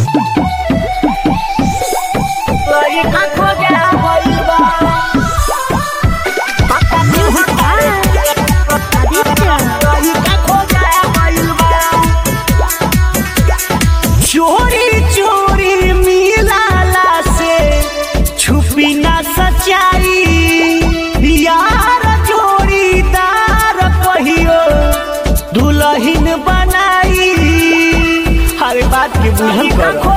लइका खोजा गइल बा पता नहीं लइका खोजा गइल बा चोरी चोरी मिलाला से छुपी ना सच्चाई यार जोड़ीदार कहियो दुल्हन बनाई हर बात के बुझल कर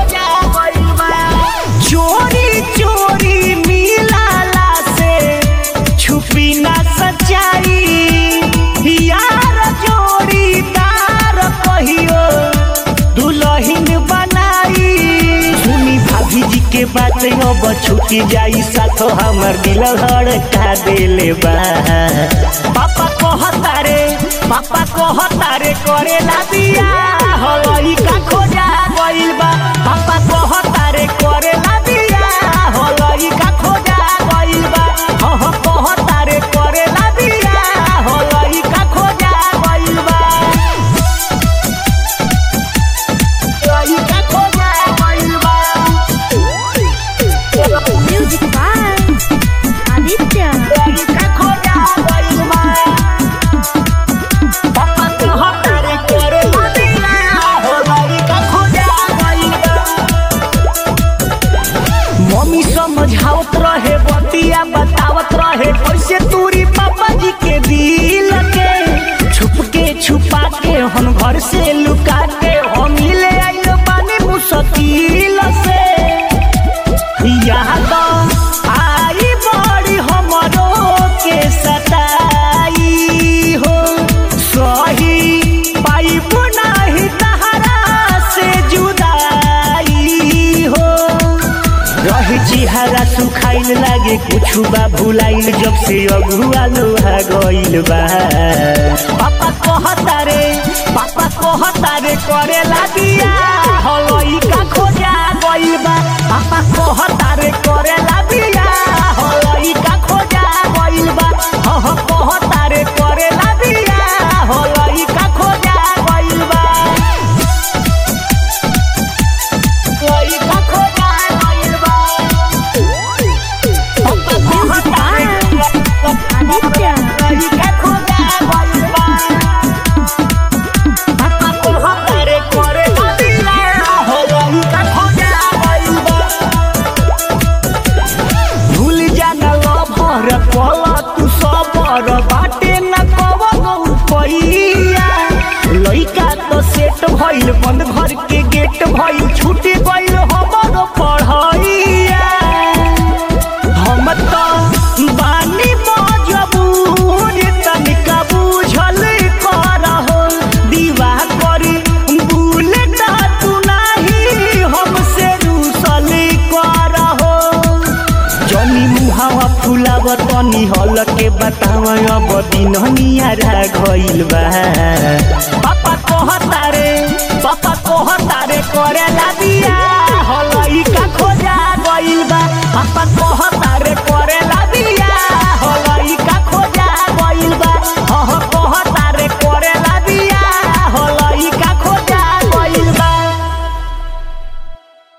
चोरी चोरी मिलाला से छुपी ना सच्चाई यार जोड़ीदार कहियो दुल्हन बनाई सुनी भाभी जी के बात अब छूटी जाई साथो हमर दिल धड़का देले बा पापा कहता रे पापा कहता रे करेला बिया हलई का खोजा गइल बा पापा कहता रे करेला बिया हलई का खोजा गइल बा हह कहता रे करेला बिया हलई का खोजा गइल बा लइका खोजा गइल बा Music by Aditya. लइका खोजा गइल बा पापा कहता रे करे लबिया हो लइका खोजा गइल बा मम्मी समझावत रहे बतिया बतावत रहे कैसे तूरी पापा जी के दिल के छुप के छुपा के हम घर से लुका के हम ले आइल बानी मुश्किल से याद आई बड़ी हमरो के सताई हो सही पाइब नाही तहरा से जुदाई हो रही चिहारा सुखाइल लागे कुछु बा भुलाइल जब से अगुआ लोहा गइल बा पापा कहता रे पापा कहता रे करे लागिया हलई का खोजा गइल बा पापा कहता रे करे लागिया हलई का खोजा गइल बा हह कहता रे करे लागिया हलई का खोजा गइल बा लइका खोजा गइल बा Music by Aditya. लइका खोजा गइल बा पापा कहता रे करे लबिया हो लइका खोजा गइल बा भूल जाना लभर पल तू सबर बाटे न कवनो पैया लइका तो सेट भइल बंद घर के गेट भइल छूट गइल हमर पढ़ैया हम तो बानी मजबूर तनिका बुझल करहो दीवा करी बुलेट तू नाही हमसे रूसल करहो जनी मुहावा फुलाव तनी हल के बताव अब दिननिया गइल बा पापा कहता रे पापा कहता रे करे ला दिया हलई का खोजा गइल बा पापा कहता